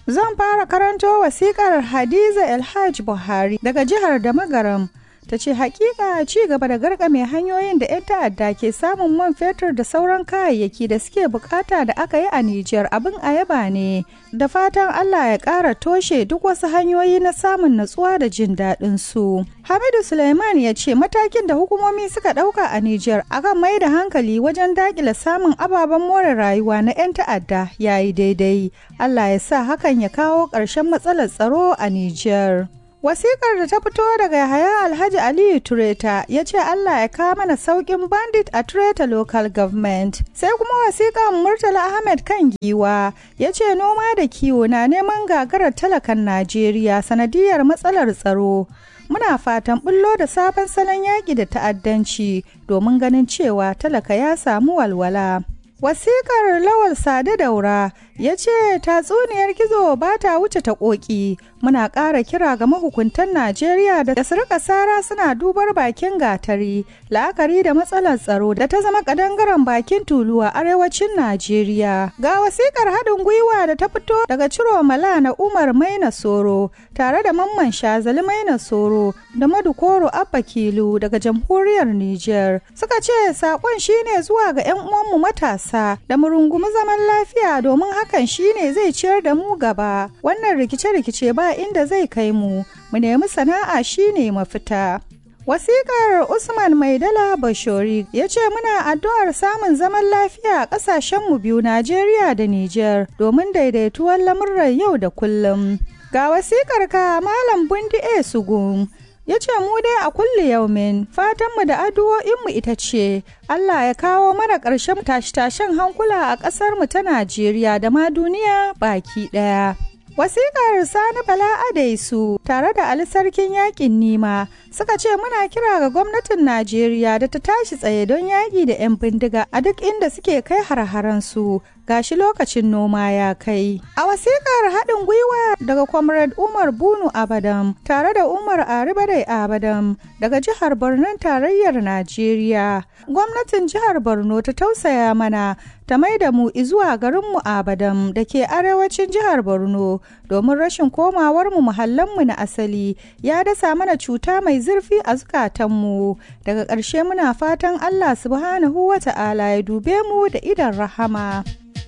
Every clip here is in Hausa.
Zan fara karanto wasikar Hadiza Elhaj Buhari daga jihar Damagaram. ta ce hakika ci gaba da garkame hanyoyin da 'yan ta'adda ke samun man fetur da sauran kayayyaki da suke bukata da aka yi a Nijar abin ayaba ne da fatan Allah ya ƙara toshe duk wasu hanyoyi na samun natsuwa da jin daɗin su. Hamidu Suleiman ya ce matakin da hukumomi suka ɗauka a Nijar akan mai da hankali wajen daƙile samun ababen more rayuwa na 'yan ta'adda ya yi daidai. Allah ya sa hakan ya kawo ƙarshen matsalar tsaro a Nijar. Wasikar da ta fito daga Yahaya Alhaji Aliyu Tureta ya ce Allah ya kawo mana saukin bandit a Tureta Local Government. Sai kuma wasikar Murtala Ahmed kan giwa ya ce noma da kiwo na neman gagarar talakan Najeriya sanadiyar matsalar tsaro. Muna fatan bullo da sabon salon yaƙi da ta'addanci domin ganin cewa talaka ya samu walwala. Wasikar Lawal Sade Daura ya ce tatsuniyar gizo ba ta wuce ta ƙoƙi muna ƙara kira ga mahukuntan Najeriya da su rika sara suna dubar bakin gatari la'akari da matsalar tsaro da ta zama kadangaren bakin tulu a arewacin Najeriya. Ga wasikar haɗin gwiwa da ta fito daga Ciro Mala na Umar Maina Soro tare da Mamman Shazali Maina Soro da Madukoro Abba Kilu daga jamhuriyar Nijar. Suka ce saƙon shine zuwa ga 'yan uwanmu matasa da mu rungumi zaman lafiya domin hakan shine zai ciyar da mu gaba. Wannan rikice-rikice ba inda zai kai mu mu nemi sana'a shine mafita wasikar usman maidala bashori ya ce muna addu'ar samun zaman lafiya a ƙasashenmu biyu najeriya da niger domin daidaituwar lamurran yau da kullum ga wasikar ka malam bundi e sugun ya ce mu dai a kulle yaumin fatanmu da addu'o'inmu ita ce Allah ya kawo mana ƙarshen tashe-tashen hankula a ƙasarmu ta Najeriya da ma duniya baki ɗaya. Wasiƙar Sani Bala Adaisu tare da Ali Sarkin Yaƙin Nima suka ce muna kira ga gwamnatin Najeriya da ta tashi tsaye don yaƙi da 'yan bindiga a duk inda suke kai har-haransu gashi lokacin noma ya kai. A wasiƙar haɗin gwiwa daga Comrade Umar Bunu Abadam tare da Umar Aribadai Abadam daga jihar Borno tarayyar Najeriya. Gwamnatin jihar Borno ta tausaya mana ta mai da mu zuwa garinmu Abadam da ke arewacin jihar Borno domin rashin komawarmu muhallanmu na asali ya dasa mana cuta mai zurfi a zukatanmu. Daga ƙarshe muna fatan Allah subhanahu wa ta'ala ya dube mu da idan rahama.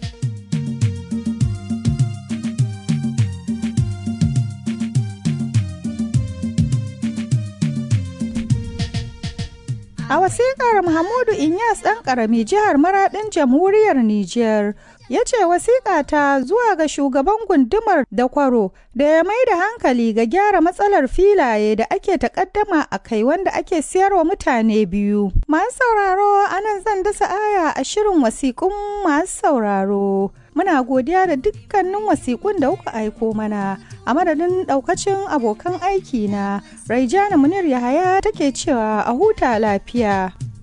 A wasiƙar Muhammadu Inyas ɗan ƙarami jihar Maraɗin Jamhuriyar Nijar ya ce wasiƙa ta zuwa ga shugaban gundumar da kwaro da ya mai da hankali ga gyara matsalar filaye da ake takaddama a kai wanda ake siyarwa mutane biyu. Masu sauraro anan zan dasa aya a shirin wasiƙun masu sauraro. Muna godiya da dukkanin wasiƙun da kuka aiko mana a madadin ɗaukacin abokan aiki na Raijana Munir Yahaya take cewa a huta lafiya.